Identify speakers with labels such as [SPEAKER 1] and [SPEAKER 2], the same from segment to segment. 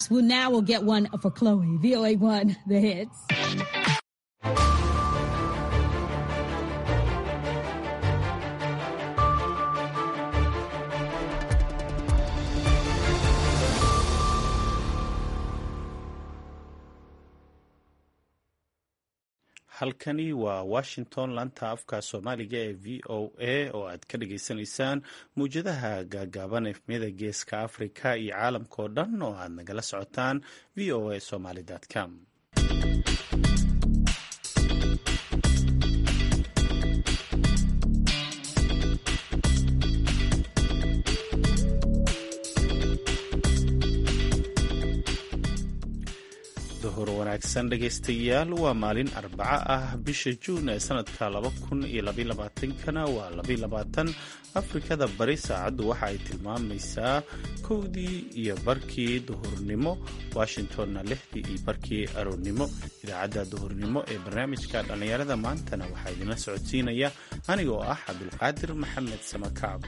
[SPEAKER 1] Well, now we'll get one for Chloe. VOA1, the hits.
[SPEAKER 2] halkani waa washington laanta afka soomaaliga ee v o a oo aad ka dhageysanaysaan mawjadaha gaagaaban efmiyada geeska afrika iyo caalamka oo dhan oo aad nagala socotaan v o a somaly com duhur wanaagsan dhegaystayaal waa maalin arbaco ah bisha juun ee sanadka kana waa afrikada bari saacaddu waxa ay tilmaamaysaa kowdii iyo barkii duhurnimo washingtonna lixdii iyo barkii aroornimo idaacadda duhurnimo ee barnaamijka dhallinyarada maantana waxaa idinla socodsiinaya aniga oo ah cabdulqaadir maxamed samakaab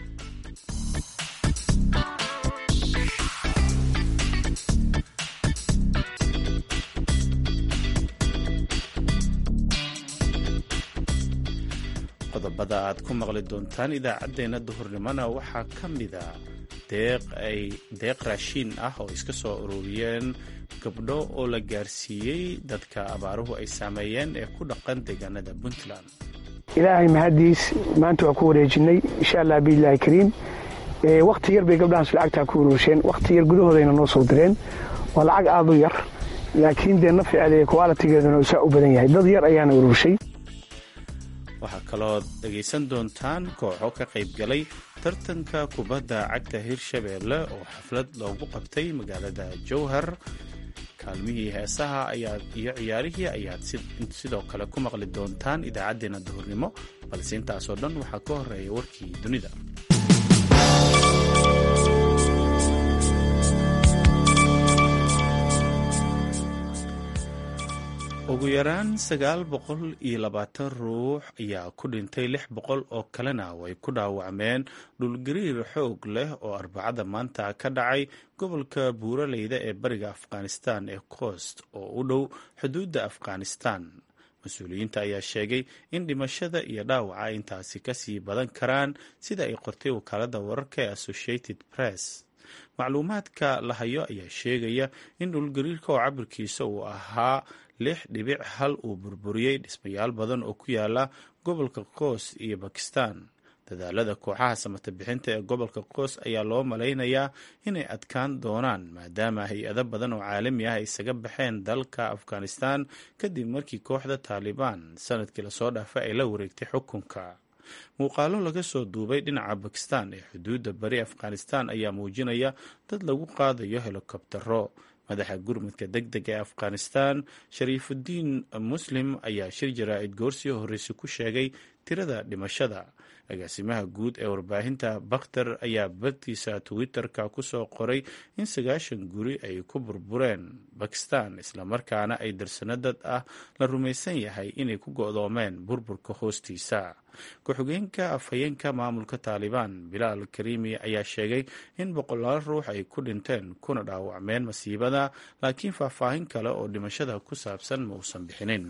[SPEAKER 2] qodobada aad ku maqli doontaan idaacaddeenna duhurnimona waxaa ka mida deeq raashiin ah oo iska soo ururiyeen gabdho oo la gaarsiiyey dadka abaaruhu ay saameeyeen ee ku dhaqan deegaanada puntland
[SPEAKER 3] ilaahay mahaddiis maanta waa ku wareejinay insha allah biilahi kariim wakhti yar bay gabdhahaas lacagtaa ku uruursheen wakhti yar gudahoodayna noo soo direen waa lacag aad u yar laakiin dee nafceeda kualitigeeduna uu saa u badan yahay dad yar ayaana uruurshay
[SPEAKER 2] waxaa kaloo dhegaysan doontaan kooxo ka qayb galay tartanka kubadda cagta hirshabeelle oo xaflad loogu qabtay magaalada jowhar kaalmihii heesaha iyo ciyaarihii ayaad sidoo kale ku maqli doontaan idaacaddeenna duhurnimo balse intaasoo dhan waxaa ka horeeya warkii dunida ugu yaraan sagaal boqol iyo labaatan ruux ayaa ku dhintay lix boqol oo kalena way ku dhaawacmeen dhulgariir xoog leh oo arbacada maanta ka dhacay gobolka buuraleyda ee bariga afghanistan ee coast oo u dhow xuduudda afghanistan mas-uuliyiinta ayaa sheegay in dhimashada iyo dhaawaca intaasi kasii badan karaan sida ay qortay wakaalada wararka ee associated press macluumaadka la hayo ayaa sheegaya in dhulgariirka oo cabirkiisa uu ahaa lix dhibic hal uu burburiyey dhismayaal badan oo ku yaala gobolka qoos iyo bakistan dadaalada kooxaha samata bixinta ee gobolka qoos ayaa loo malaynayaa inay adkaan doonaan maadaama hay-ado badan oo caalami ah isaga baxeen dalka afghanistan kadib markii kooxda taalibaan sanadkii lasoo dhaafay ay la wareegtay xukunka muuqaalo laga soo duubay dhinaca bakistan ee xuduudda bari afghanistan ayaa muujinaya dad lagu qaadayo helikobtero madaxa gurmudka deg deg ee afghanistan shariifudiin muslim ayaa shir jaraa'id goorsii horreysay ku sheegay tirada dhimashada agaasimaha guud ee warbaahinta bakhtar ayaa badkiisa twitter-ka ku soo qoray in sagaashan guri ay ku burbureen bakistan islamarkaana ay darsano dad ah la rumaysan yahay inay ku go'doomeen burburka hoostiisa ku-xigeenka afhayeenka maamulka taalibaan bilaal karimi ayaa sheegay in boqolaal ruux ay ku dhinteen kuna dhaawacmeen masiibada laakiin faahfaahin kale oo dhimashada ku saabsan ma uusan bixinin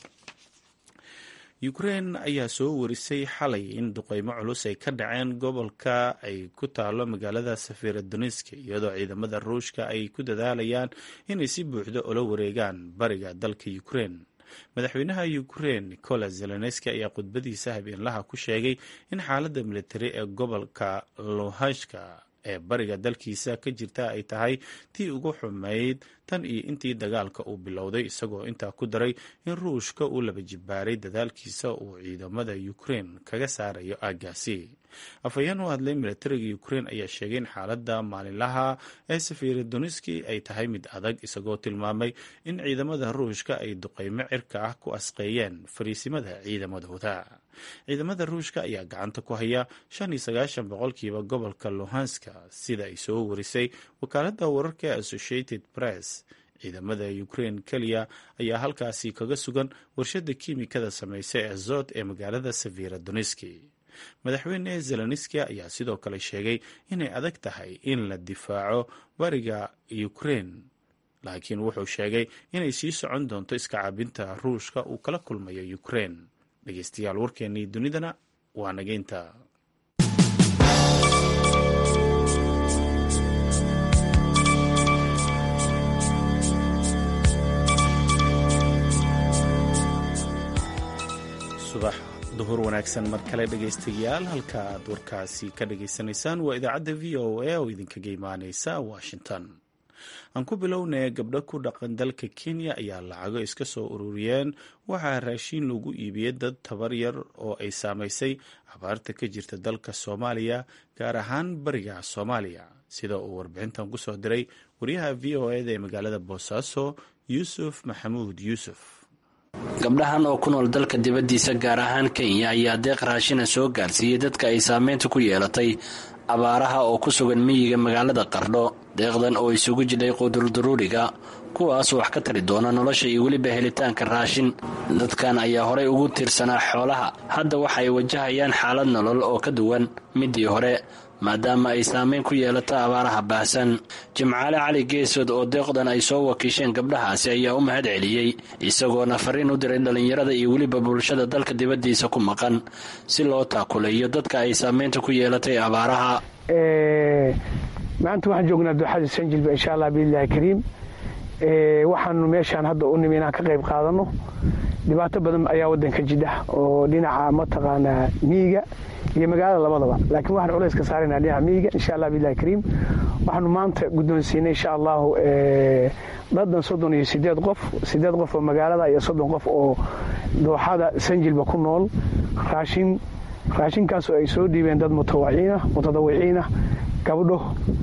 [SPEAKER 2] ukrein ayaa soo warisay xalay in duqeymo culus ay ka dhaceen gobolka ay ku taalo magaalada safiradoniska iyadoo ciidamada ruushka ay ku dadaalayaan inay si buuxda ula wareegaan bariga dalka ukrein madaxweynaha ukrein nicola zelenski ayaa khudbadiisa habeenlaha ku sheegay in xaaladda militari ee gobolka luhashka ee bariga dalkiisa ka jirta ay tahay tii ugu xumayd tan iyo intii dagaalka uu bilowday isagoo intaa ku daray in ruushka uu laba jibaaray dadaalkiisa uu ciidamada ukrein kaga saarayo aaggaasi afhayeen u hadlay militariga ukrein ayaa sheegay in xaaladda maalinlaha ee safiradoniski ay tahay mid adag isagoo tilmaamay in ciidamada ruushka ay duqeymo cirka ah ku asqeeyeen fariisimada ciidamadooda ciidamada ruushka ayaa gacanta ku haya shan iyo sagaashan boqolkiiba gobolka luhanska sida ay soo warisay wakaaladda wararka ee associated press ciidamada ukrein keliya ayaa halkaasi kaga sugan warshada kiimikada samaysa ee azot ee magaalada safiradoniski madaxweyne zelenski ayaa sidoo kale sheegay inay adag tahay in la difaaco bariga ukrein laakiin wuxuu sheegay inay sii socon doonto iska caabinta ruushka uu kala kulmayo ukrein dhegeystayaal warkeennii dunidana waa nageynta subax duhur wanaagsan mar kale dhegaystayaal halka aad warkaasi ka dhagaysanaysaan waa idaacadda v o a oo idinkaga imaaneysa washington aan ku bilownay gabdho ku dhaqan dalka kenya ayaa lacago iska soo ururiyeen waxaa raashiin lagu iibiyey dad tabar yar oo ay saamaysay abaarta ka jirta dalka soomaaliya gaar ahaan bariga soomaaliya sida uu warbixintan kusoo diray wariyaha v o eda ee magaalada boosaaso yuusuf maxamuud yuusuf
[SPEAKER 4] gabdhahan oo ku nool dalka dibaddiisa gaar ahaan kenya ayaa deeq raashina soo gaarsiiyey dadka ay saameynta ku yeelatay abaaraha oo ku sugan miyiga magaalada qardho deeqdan oo isugu jidhay qudurduruuriga kuwaas wax ka tari doona nolosha iyo weliba helitaanka raashin dadkan ayaa horey ugu tiirsanaa xoolaha hadda waxa ay wajahayaan xaalad nolol oo ka duwan midii hore maadaama ay saameyn ku yeelato abaaraha baahsan jimcaale cali geesood oo deeqdan ay soo wakiisheen gabdhahaasi ayaa u mahad celiyey isagoona fariin u diray dhallinyarada iyo weliba bulshada dalka dibaddiisa ku maqan si loo taakuleeyo dadka ay saameynta ku yeelatay abaaraha
[SPEAKER 3] maanta waxaan joognaa dooxada sanjilba insha allah biillahi kariim waxaanu meeshaan hadda u nimi inaan ka qayb qaadano dhibaato badan ayaa wadanka jidha oo dhinaca mataqaanaa miyiga iyo magaalada labadaba laakiin waxaan culays ka saaraynaa dhinaca miyiga insha allah billahi kariim waxaanu maanta guddoonsiinay insha allahu dadan soddon iyo sideed qof sideed qof oo magaalada iyo soddon qof oo dooxada sanjilba ku nool raashin raashinkaasoo ay soo dhiibeen dad mutawiciina mutadawiciina gabdho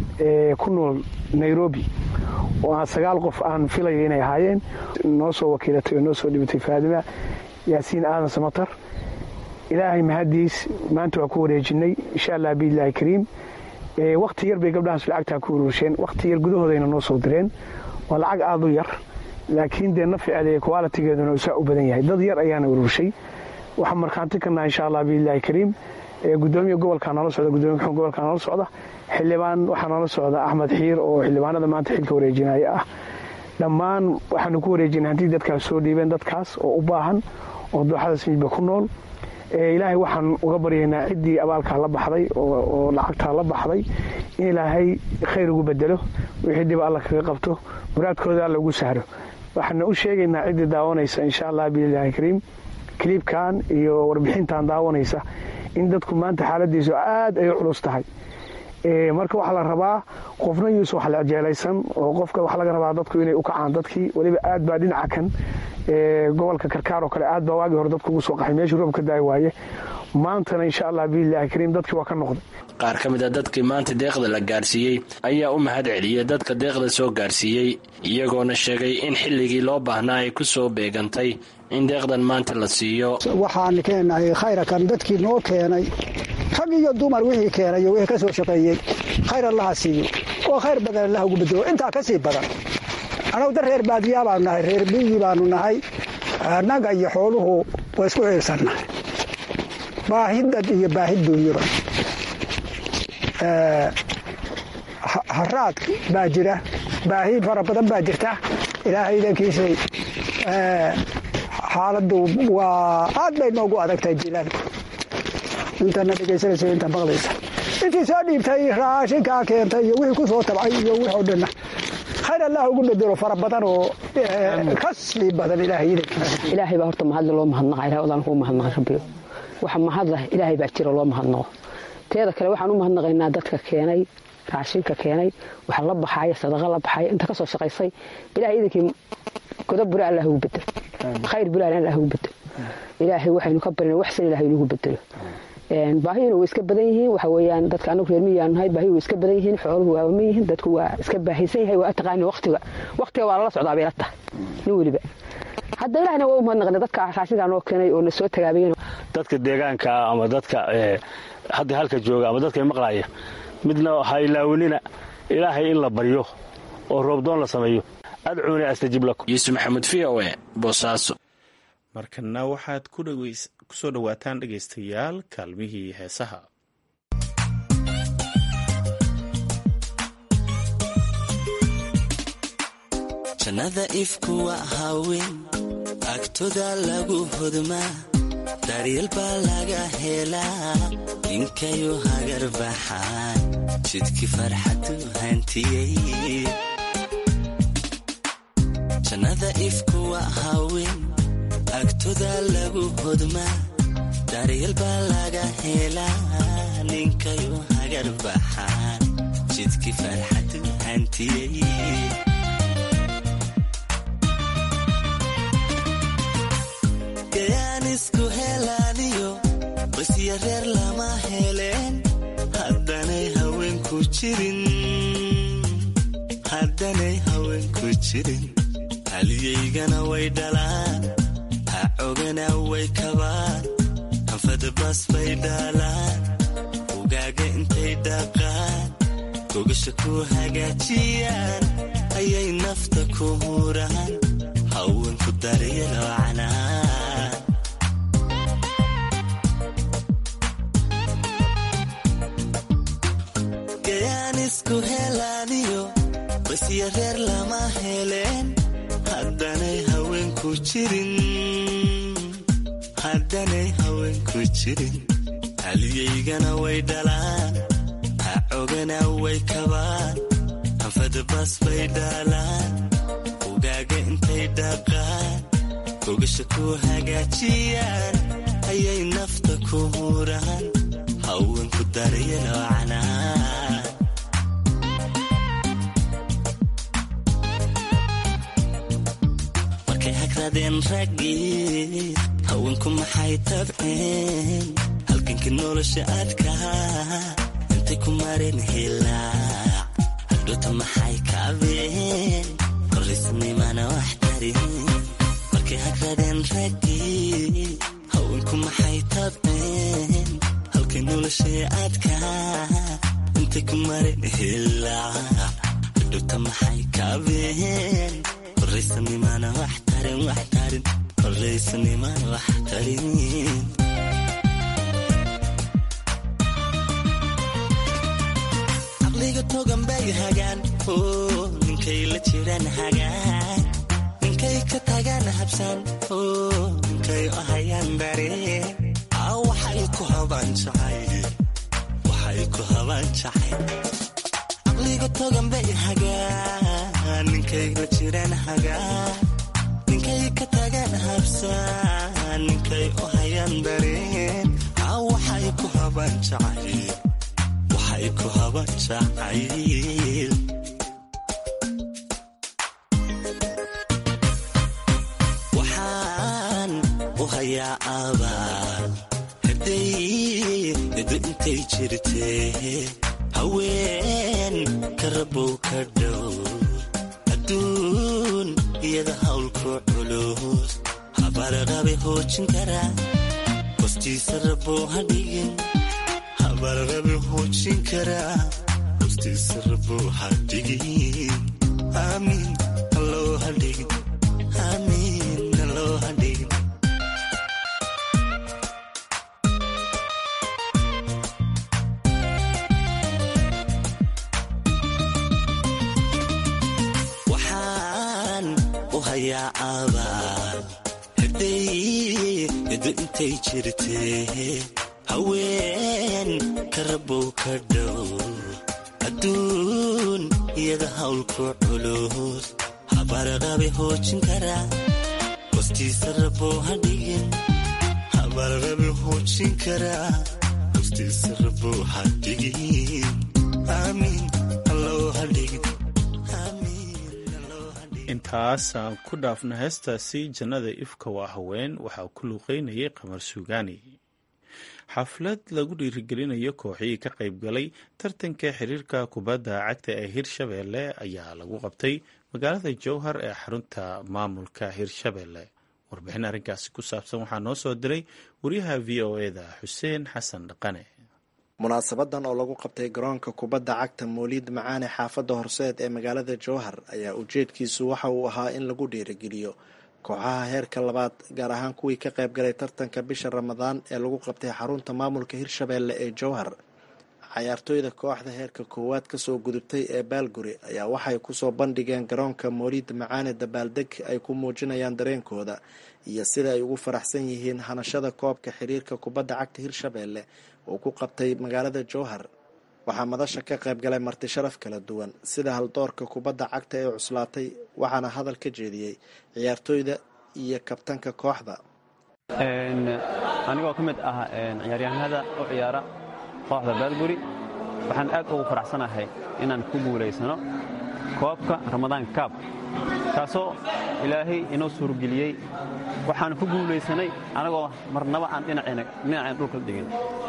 [SPEAKER 3] ku nool nairobi oo aan sagaal qof aan filayo inay ahaayeen noo soo wakiilatay oo noo soo dhibatay faadima yaasiin aadan samatar ilaahay mahadiis maanta waa ku wareejinay insha allah biillahi kariim wakhti yar bay gabdhahaas lacagtaa ku uruusheen wakhti yar gudahoodayna noo soo direen waa lacag aada u yar laakiin dee naficeeda iyo qualitigeeduna saa u badan yahay dad yar ayaana uruushay waxaan markhaanti ka naha insha allah biillahi kariim gudoomiya gobolkaa noola socda gudoomiya kuxun gobolkaa noola socda xildhibaan waxaa noola socda axmed xiir oo xildhibaanada maanta xilka wareejinaya ah dhammaan waxaanu ku wareejinay hantii dadkaas soo dhiibeen dadkaas oo u baahan oo dooxada sinjba ku nool ilaahay waxaan uga baryaynaa ciddii abaalkaa la baxday oo lacagtaa la baxday in ilaahay khayr ugu bedelo wixii dhiba alla kaga qabto muraadkooda alla ugu sahro waxaana u sheegaynaa ciddii daawanaysa insha allah biillahi kariim kiliibkan iyo warbixintan daawanaysa in dadku maanta xaaladiisu aad ay u culus tahay marka waxaa la rabaa qofna yuusa wax la jeelaysan oo qofka waxaa laga rabaa dadku inay u kacaan dadkii weliba aad baa dhinaca kan gobolka karkaar oo kale aad baa waagii hore dadku ugu soo qaxay meeshii roob ka daay waaye maantana insha allah biillahi kariim dadkii waa ka noqday
[SPEAKER 4] qaar ka mid a dadkii maanta deeqda la gaarsiiyey ayaa u mahad celiyey dadka deeqda soo gaarsiiyey iyagoona sheegay in xilligii loo baahnaa ay ku soo beegantay in deeqdan maanta la siiyo
[SPEAKER 5] waxaan keenahay khayrakan dadkii noo keenay rag iyo dumar wixii keenay iyo wixii ka soo shaqeeyey khayr allaha siiyo oo khayr badan allah ugu bedelo intaa ka sii badan annagu da reer baadiyaa baanu nahay reer miyi baanu nahay annaga iyo xooluhu waa isku ciirsannahay baahidad iyo baahid duunyaba haraad baa jira baahi fara badan baa jirta ilaahay idankiisay xaaladdu waa aad bay noogu adagtahay jilaalku intana dhegaysanaysa inta maqlaysa intii soo dhiibtay raashinkaa keentay iyo wixii ku soo tabcay iyo wix oo dhanna khayr allah ugu bedelo fara badan oo ka sii badan ilaahay idankiisa
[SPEAKER 6] ilaahay baa horta mahadle loo mahadnaqa ilahay odaan kuu mahadnaqa rabbiyo waxa mahadlah ilaahay baa jira loo mahadnaqo teeda kale waxaan u mahadnaqaynaa dadka keenay raashinka keenay waxa la baxaaya sadaqa la baxaaya inta ka soo shaqaysay ilahay idankii godob bura allah ugu bedelo khayr bulaan allah ugu bedelo ilaahay waxaynu ka barina waxsan ilahay inugu bedelo baahiyuna way iska badan yihiin waxa weeyaan dadka anagu reer miyaan nahay baahiyu way iska badan yihiin xooluhu waa ma yihiin dadku waa iska baahaysan yahay waa taqaani waqtiga waqtiga waa lala socdaa bay la tahay nin weliba hadda ilahna waa u mahadnaqnay dadka raashinkaa noo keenay oo na soo tagaabayen
[SPEAKER 7] dadka deegaanka ama dadka hadda halka jooga ama dadka maqlaaya midna ha ilaawanina ilaahay in la baryo oo roobdoon la sameeyo adcuuni astajib lakum
[SPEAKER 4] yuusuf maxamuud v o e boosaaso
[SPEAKER 2] markana waxaad ku soo dhowaataan dhegaystayaal kaalmihii heesaha
[SPEAKER 8] jannada ifku waa haween agtoda lagu hodmaa daryeel baa laga helaa ninkayu hagar baxaan jidkii farxadu hantiyey jannada ifku waa haween agtoda lagu hodmaa daryeel baa laga helaa ninkayu hagar baxaan jidkii farxadu hantiyey gayaan isku helaaniyo basya reer lama heleen haddanay haweenku jirin haddanay haweenku jirin haliyaygana way dhalaan ha cogana way kabaan anfadabas bay dhaalaan ugaaga intay dhaqaan gogasha ku hagaajiyaan ayay nafta ku huraan haweenku daryalo canaan gayaan isku helaaniyo basya reer lama heleen haddanay haweenku jirin haddanay haweenku jirin haliyaygana way dhalaan ha cogana way kabaan anfadabas bay dhaalaan ugaaga intay dhaqaan gogasha ku hagaajiyaan ayay nafta ku huraan haweenku daryalo canaan markay hagradeen raggii haweenku maxay tabceen halganka nolosha adkaa intay ku mareen hilaac hadhoota maxay kaabeen korrisnimana wax tarin markay hagradeen raggii haweenku maxay tabceen halkay nolosha adkaa intay ku mareen hilaac hadhoota maxay kaabeen koraysanimana wax tarin wax tarin koraysanimana wax tarin caqliga togan bay hagaan oo ninkay la jiraan hagaan ninkay ka tagaan habsaan oo ninkay u hayaan dareen aa waxay ku habaan jacay waxay ku habaan jacay caqliga togan bay hagaan ninkay la jiraan hagaan ninkay ka tagaan habsaan ninkay u hayaan dareen aa waxay ku habaan jacay waxay ku habaan jacayl waxaan u hayaa abaal hadday edo intay jirtee haween ka rabow ka dhow adduun iyada hawlku culus habarqabe hoojin karaa hostiisa rabow ha dhigin habarqabe hoojin karaa hostiisa rabow ha dhigin aamiin alloo ha dhigin aamiin alloo ha dhigin waxaan u hayaa abaal hadday edo intay jirtee haween ka rabow ka dhow adduun iyada hawlku culus habarqabe hoojin karaa hostiisa rabow ha dhigin habarqabe hoojin karaa hostiisa rabow ha dhigin aamiin alloo ha dhigin
[SPEAKER 2] intaas aan ku dhaafna heestaasi jannada ifka waa haween waxaa ku luuqeynayay qamar suugaani xaflad lagu dhiirigelinayo kooxihii ka qayb galay tartanka xiriirka kubadda cagta ee hirshabeelle ayaa lagu qabtay magaalada jowhar ee xarunta maamulka hirshabeelle warbixin arrinkaasi ku saabsan waxaa noo soo diray wariyaha v o eda xuseen xasan dhaqane
[SPEAKER 9] munaasabadan oo lagu qabtay garoonka kubadda cagta mooliid macaane xaafadda horseed ee magaalada jowhar ayaa ujeedkiisu waxa uu ahaa in lagu dhiirigeliyo kooxaha heerka labaad gaar ahaan kuwii ka qayb galay tartanka bisha ramadaan ee lagu qabtay xarunta maamulka hirshabeelle ee jowhar cayaartooyda kooxda heerka koowaad kasoo gudubtay ee baalguri ayaa waxay kusoo bandhigeen garoonka mooliid macaane dabaaldeg ay ku muujinayaan dareenkooda iyo sida ay ugu faraxsan yihiin hanashada koobka xiriirka kubadda cagta hirshabeelle oo ku qabtay magaalada jowhar waxaa madasha ka qayb galay marti sharaf kala duwan sida haldoorka kubadda cagta ee cuslaatay waxaana hadal ka jeediyey ciyaartooyda iyo kabtanka kooxda
[SPEAKER 10] anigoo ka mid ah ciyaaryahanada u ciyaara kooxda baalguri waxaan aad ugu faraxsanahay inaan ku guulaysano koobka ramadaan kaab kaasoo ilaahay inoo suurgeliyey waxaan ku guulaysanay anagoo marnaba aan dhinaceen dhulka dhigin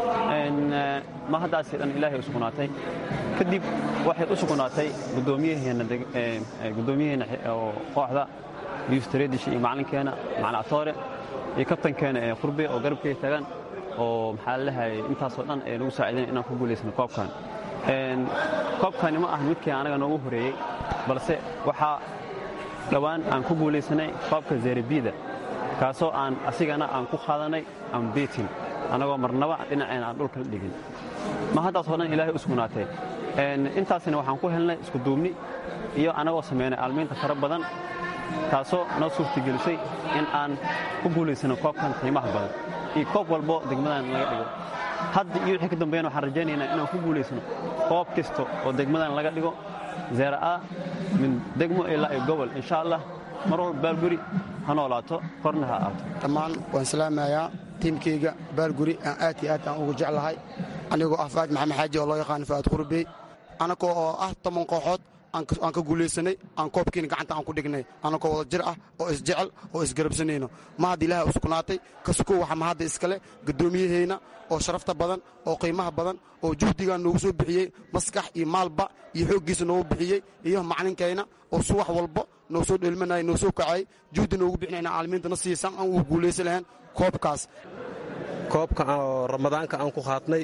[SPEAKER 10] ma haddaasi dhan ilaahay u sugnaatay kadib waxay u sugnaatay guddoomiyaheenna oo kooxda yuustareedish iyo macalinkeenna macalin atoore iyo kabtankeena ee qurbe oo garabkay tagan oo maxaa lalehay intaasoo dhan ee nagu saacidayn inaan ku guulaysano koobkan koobkani ma ahan midkii anaga noogu horeeyey balse waxaa dhowaan aan ku guulaysanay koobka zerebida kaasoo aan asigana aan ku qaadanay ambitin annagoo marnaba dhinaceen aan dhulka dhigin ma haddaasoo dhan ilaahay u sugnaatay intaasina waxaan ku helnay iskuduubni iyo annagoo samaynay aalmiinta fara badan taasoo noo suurtagelisay in aan ku guulaysano koobkan qiimaha badan iyo koob walbo degmadan laga dhigo hadda iyo wixii ka dambeeyana waxaan rajaynaynaa inaan ku guulaysano koob kasta oo degmadan laga dhigo zeera'a min degmo ilaa iyo gobol insha allah mar walba baalguri ha noolaato korna ha aato
[SPEAKER 11] dhammaan waan salaamayaa tiimkayga baalguri aan aad iyo aad aan ugu jeclahay anigoo ah faad maxamed xaaji oo loo yaqaano faad qurbey anagoo oo ah toban kooxood aan ka guulaysanay aan koobkiina gacanta aan ku dhignay anagoo wada jir ah oo isjecel oo isgarabsanayno ma hadda ilaahay u sugnaatay kasukow waxa mahadda iskale guddoomiyahayna oo sharafta badan oo qiimaha badan oo juhdigaa noogu soo bixiyey maskax iyo maalba iyo xooggiisa noogu bixiyey iyo macalinkayna oo subax walba noo soo dheelmanaya noo soo kacay juhdi noogu bixinayna caalamiintana siisan aan ugu guulaysan lahayn koobkaas
[SPEAKER 12] koobka oo ramadaanka aan ku qaadnay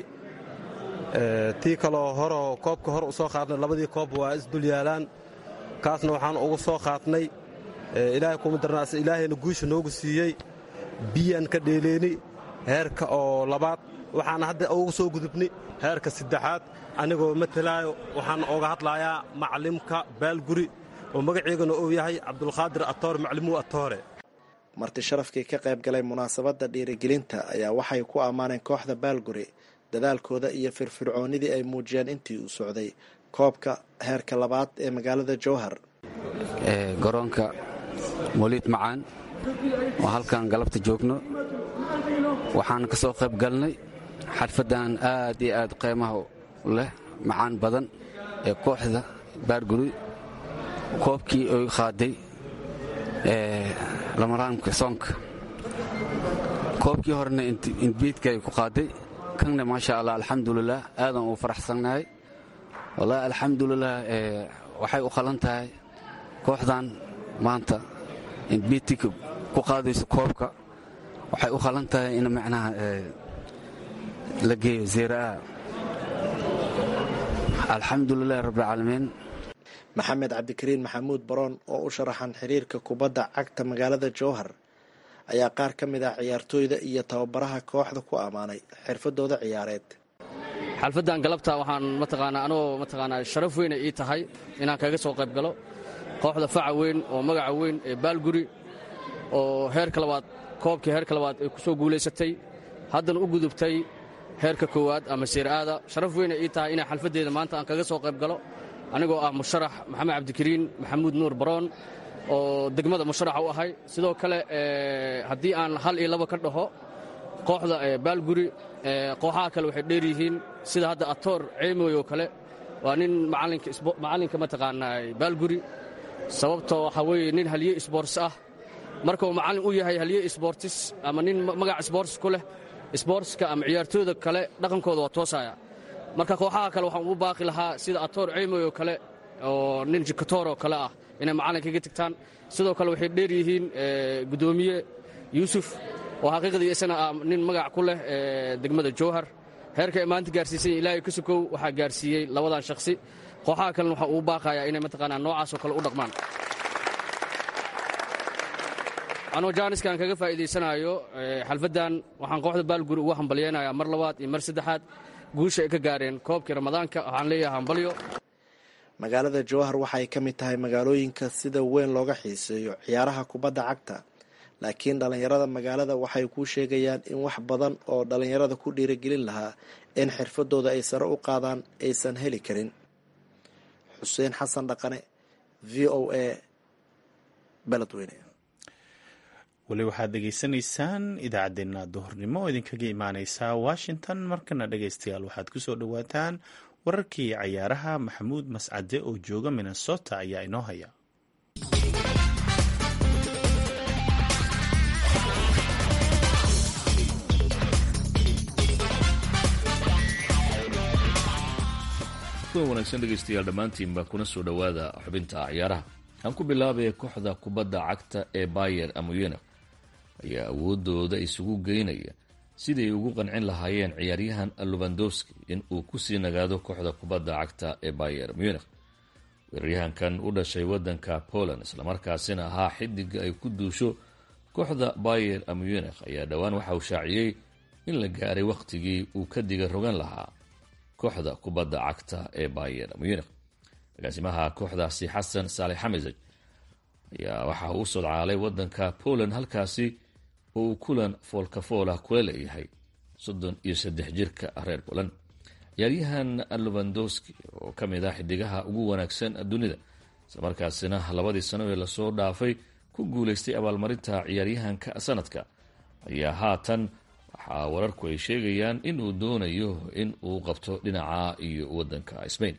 [SPEAKER 12] tii kaloo horoo koobka hore u soo qaadnay labadii koob waa isdul yaalaan kaasna waxaan ugu soo qaadnay ilaahay kuma darnaas ilaahayna guusha noogu siiyey biyaan ka dheeleeni heerka oo labaad waxaana hadda ugu soo gudubnay heerka saddexaad anigoo matalaayo waxaan oga hadlayaa maclimka baalguri oo magaceygana uu yahay cabdulqaadir atoore maclimuu atoore
[SPEAKER 9] marti sharafkii ka qayb galay munaasabadda dhiirigelinta ayaa waxay ku ammaaneen kooxda baalguri dadaalkooda iyo firfircoonnidii ay muujiyeen intii uu socday koobka heerka labaad ee magaalada jowhar
[SPEAKER 13] garoonka moliid macaan oo halkan galabta joogno waxaan ka soo qayb galnay xalfaddan aad iyo aad qiimaha leh macaan badan ee kooxda baarguri koobkii oy qaaday lamaraamka soonka koobkii horena inbiidkay ku qaaday kanna maasha allah alxamdulilah aadan uu faraxsannahay wallaahi alxamdulilah waxay u qalan tahay kooxdan maanta inbiidka ku qaadayso koobka waxay u qalan tahay in macnaha la geeyo zeera'a alxamdulilahi rabbilcaalamiin
[SPEAKER 9] maxamed cabdikariin maxamuud baroon oo u sharaxan xiriirka kubadda cagta magaalada jowhar ayaa qaar ka mid ah ciyaartooyda iyo tababaraha kooxda ku ammaanay xirfadooda ciyaareed
[SPEAKER 14] xalfaddan galabta waxaan mataqaanaa anagoo mataqaanaa sharaf weyna ii tahay inaan kaga soo qayb galo kooxda faca weyn oo magaca weyn ee baalguri oo heerka labaad koobkii heerka labaad ay ku soo guulaysatay haddana u gudubtay heerka koowaad ama seeraada sharaf weyna ii tahay inaan xalfaddeeda maanta aan kaga soo qayb galo anigoo ah musharax maxamed cabdikariin maxamuud nuur baroon oo degmada musharaxa u ahay sidoo kale haddii aan hal iyo laba ka dhaho kooxda baalguri kooxaha kale waxay dheer yihiin sida hadda atoor ceemoy oo kale waa nin macallinka mataqaanaa baalguri sababtoo waxaa weeye nin halye sboorts ah marka uu macallin u yahay halye sboortis ama nin magac sboorts ku leh sboortska ama ciyaartooyda kale dhaqankooda waa toosaya marka kooxaha kale waxaan ugu baaqi lahaa sida atoor ceemoy oo kale oo nin jikatoor oo kale ah inay macallinkaga tagtaan sidoo kale waxay dheer yihiin guddoomiye yuusuf oo xaqiiqdii isana ah nin magac ku leh degmada jowhar heerka ay maanta gaarsiisay ilaahay ka sukow waxaa gaarsiiyey labadan shakhsi kooxaha kalena waxaa ugu baaqayaa inay mataqaanaa noocaasoo kale u dhaqmaan anoo jaaniskan kaga faa'iidaysanaayo xalfaddan waxaan kooxda baalguri ugu hambalyaynayaa mar labaad iyo mar saddexaad guusha ay ka gaareen koobkii ramadaanka waxaan leeyahay hambalyo
[SPEAKER 9] magaalada jowhar waxay ka mid tahay magaalooyinka sida weyn looga xiiseeyo ciyaaraha kubadda cagta laakiin dhallinyarada magaalada waxay kuu sheegayaan in wax badan oo dhallinyarada ku dhiiragelin lahaa in xirfadooda ay sare u qaadaan aysan heli karin xuseen xasan dhaqane v o a beledweyne
[SPEAKER 2] weli waxaad dhegaysanaysaan idaacaddeenna duhurnimo oo idinkaga imaaneysa washington markana dhegaystayaal waxaad ku soo dhowaataan wararkii cayaaraha maxamuud mascade oo jooga minnesota ayaa inoo haya
[SPEAKER 15] kuwan wanaagsan dhegaystayaal dhammaantiinba kuna soo dhowaada xubinta ciyaaraha aan ku bilaabaya kooxda kubadda cagta ee bayer amuyenef ayaa awoodooda isugu geynaya siday ugu qancin lahaayeen ciyaaryahan lubandowski in uu kusii nagaado kooxda kubadda cagta ee bayer munich weeraryahankan u dhashay wadanka poland islamarkaasina ahaa xidiga ay ku duusho kooxda bayer munich ayaa dhowaan waxa uu shaaciyey in la gaaray wakhtigii uu ka diga rogan lahaa kooxda kubadda cagta ee bayer munich agaasimaha kooxdaasi xasan saalex xamisaj ayaa waxa uu u sodcaalay wadanka poland halkaasi oo uu kulan foolkafoolah kula leeyahay soddon iyo saddex jirka reer poland ciyaaryahan lubandowski oo ka mid ah xidigaha ugu wanaagsan dunida islamarkaasina labadii sano ee lasoo dhaafay ku guuleystay abaalmarinta ciyaaryahanka sanadka ayaa haatan waxaa wararku ay sheegayaan in uu doonayo in uu qabto dhinaca iyo wadanka spain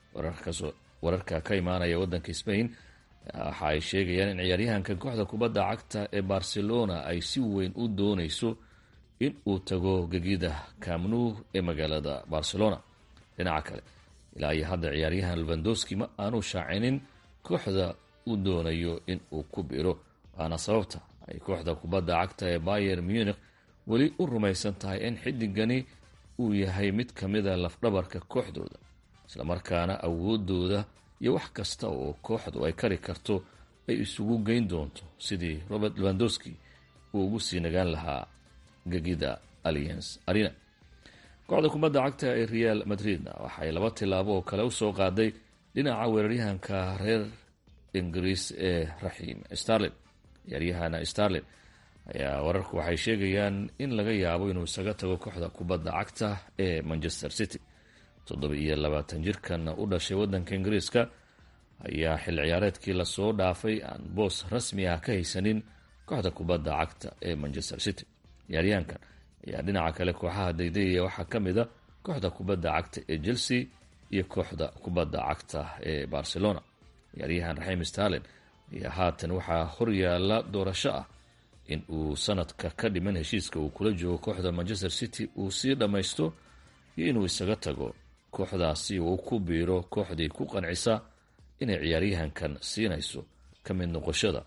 [SPEAKER 15] wararka ka imaanaya wadanka spain waxa ay sheegayaan in ciyaaryahanka kooxda kubadda cagta ee barcelona ay si weyn u dooneyso in uu tago gegida camnu ee magaalada barcelona dhinaca kale ilaa iyo hadda ciyaaryahan lubandowski ma aanu shaacinin kooxda uu doonayo in uu ku biro waana sababta ay kooxda kubadda cagta ee bayer munich weli u rumaysan tahay in xidigani uu yahay mid ka mida lafdhabarka kooxdooda islamarkaana awoodooda iyo wax kasta oo kooxdu ay kari karto ay isugu geyn doonto sidii robert lewandowski uu ugu sii nagaan lahaa gegida alliance arena kooxda kubadda cagta ee real madridna waxay laba tilaabo oo kale usoo qaaday dhinaca weeraryahanka reer ingiriis ee raxiim starlin ciyaaryahan starlin ayaa wararku waxay sheegayaan in laga yaabo inuu isaga tago kooxda kubadda cagta ee manchester city toddoba iyo labaatan jirkan u dhashay wadanka ingiriiska ayaa xil ciyaareedkii lasoo dhaafay aan boos rasmi ah ka haysanin kooxda kubadda cagta ee manchester city ciyaaryahankan ayaa dhinaca kale kooxaha daydayaya waxaa ka mid a kooxda kubadda cagta ee chelsea iyo kooxda kubadda cagta ee barcelona ciyaaryahan raxiim starlin ayaa haatan waxaa horyaala doorasho ah in uu sanadka ka dhiman heshiiska uu kula joogo kooxda manchester city uu sii dhammaysto iyo inuu isaga tago kooxdaasi uu ku biiro kooxdii ku qancisa inay ciyaaryahankan siinayso ka mid noqoshada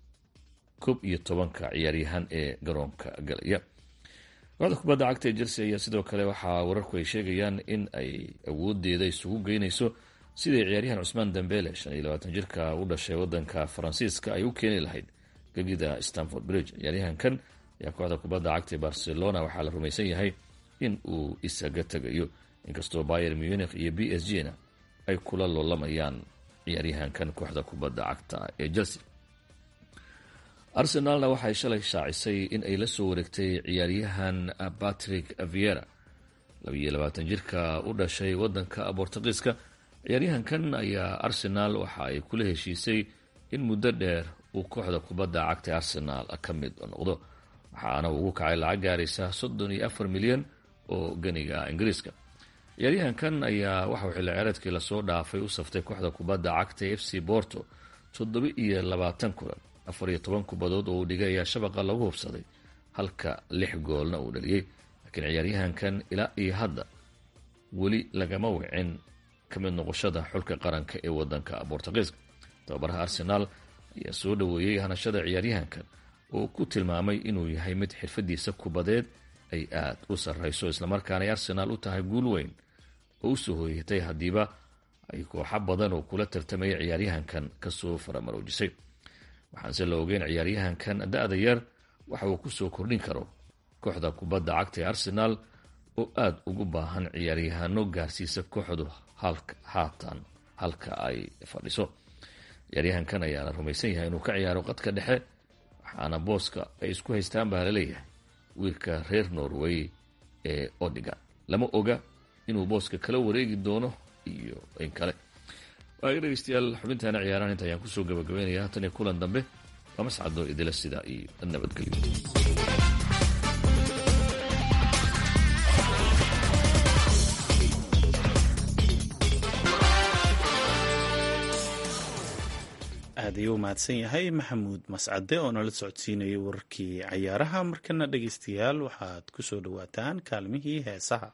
[SPEAKER 15] koob iyo tobanka ciyaaryahan ee garoonka galaya kooxda kubadda cagta ee chelsea ayaa sidoo kale waxaa wararku ay sheegayaan in ay awoodeeda isugu geynayso sidai ciyaaryahan cusmaan dambele shan iyo labaatan jirka u dhashay wadanka faransiiska ay u keeni lahayd gegida stanford bridge ciyaaryahankan ayaa kooxda kubadda cagta ee barcelona waxaa la rumaysan yahay in uu isaga tegayo inkastoo bayer munich iyo b s g na ay kula loolamayaan ciyaaryahankan kooxda kubadda cagta ee chelsea arsenalna waxay shalay shaacisay in ay la soo wareegtay ciyaaryahan patrick viera labiyo labaatan jirka u dhashay wadanka bortugiiska ciyaaryahankan ayaa arsenal waxa ay kula heshiisay in muddo dheer uu kooxda kubadda cagta arsenal ka mid noqdo waxaana ugu kacay lacag gaaraysa soddon iyo afar milyan oo ganiga ingiriiska ciyaaryahankan ayaa waxauu xilli ciyaareedkii lasoo dhaafay u saftay kooxda kubadda cagta f c borto toddoba iyo labaatan kulan afar iyo toban kubadood oo uu dhigay ayaa shabaqa lagu hubsaday halka lix goolna uu dhaliyey laakiin ciyaaryahankan ilaa iyo hadda weli lagama wicin ka mid noqoshada xulka qaranka ee wadanka bortugiiska tababaraha arsenaal ayaa soo dhoweeyey hanashada ciyaaryahankan oo ku tilmaamay inuu yahay mid xirfadiisa kubadeed ay aad u sarreyso islamarkaana ay arsenaal u tahay guul weyn oo usoo hooyatay haddiiba ay kooxo badan oo kula tartamaya ciyaaryahankan kasoo faramaroojisay waxaanse la ogeyn ciyaaryahankan da-da yar waxa uu kusoo kordhin karo kooxda kubadda cagta ee arsenaal oo aada ugu baahan ciyaaryahaano gaarsiisa kooxdu haatan halka ay fadhiso ciyaaryahankan ayaa la rumaysan yahay inuu ka ciyaaro qadka dhexe waxaana booska ay isku haystaan baa laleeyahay wiilka reer norway ee odiga lama oga inuu booska kala wareegi doono iyo in kale waaga dhegeystayaal xubintaana ciyaarahan inta ayaan kusoo gabagabeynaya haatan iyo kulan dambe waa mascadoo idila sidaa iyo nabadgelyo
[SPEAKER 2] aad ayuu mahadsan yahay maxamuud mascade oo nala socodsiinayay wararkii cayaaraha markana dhegeystayaal waxaad ku soo dhowaataan kaalmihii heesaha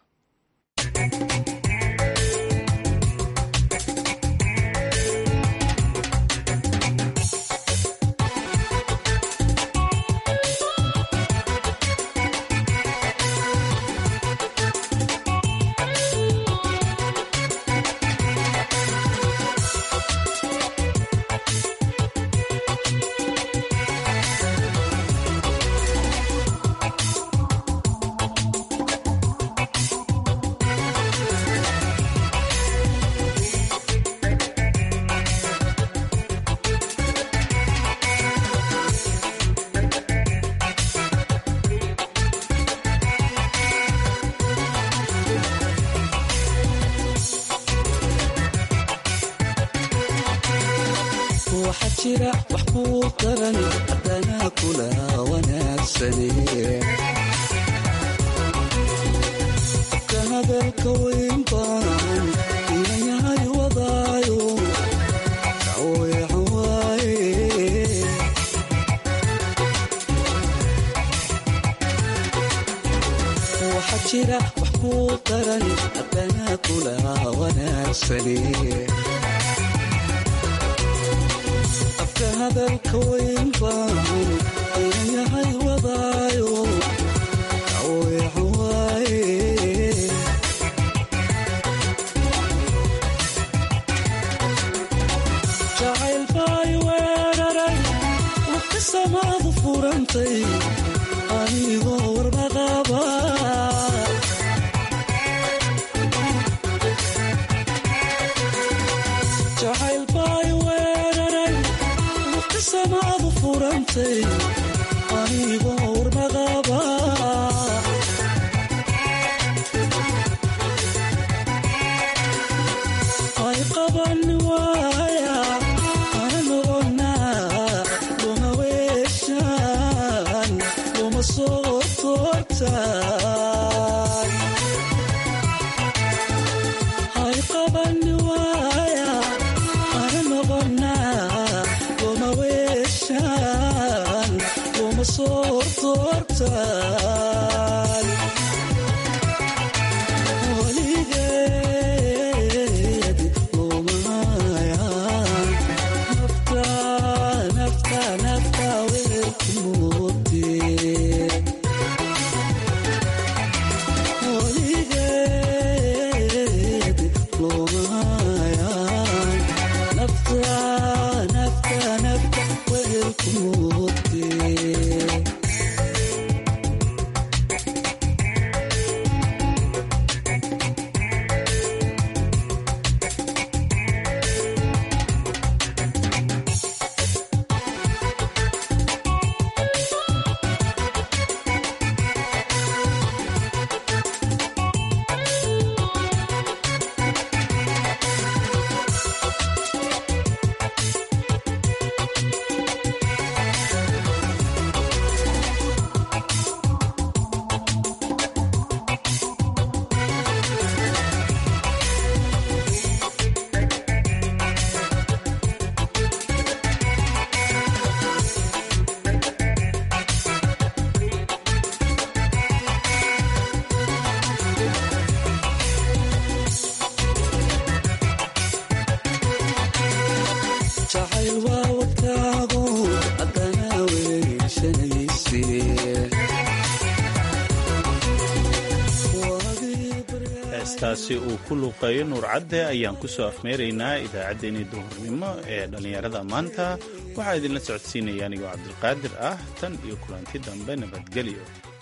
[SPEAKER 8] waxa jira wax kuu daran haddana kula wanaagsane afka hadalka weyn baan inayahay wadaayo daweecan waaye waxa jira wax kuu daran haddana kula wanaagsane afka hadalka weyn baan ayayahay wadaayo daweecan waaye jacayl baay weeraray waqti samaadu furantay anigoo warmaqaba jacayl baay weeraray waqti samaadu furantay anigoo warmaqaba ay qaban waaya ana noqonaa luma weeshaan luma soo toortaan ay qaban waaya ana noqonaa luma weeshaan luma soo toortaan weligeed lumaayan nafta nafta nafta weelku moodee weligeed lumaayan nafta nafta nafta weelku moodee jacayl waa wadkaago haddana weyshanayse
[SPEAKER 2] heestaasi uu ku luuqeeyo nuur cadde ayaan ku soo afmeeraynaa idaacaddeenii duhurnimo ee dhallinyarada maanta waxaa idinla socodsiinaya anigoo cabdilqaadir ah tan iyo kulanti dambe nabadgelyo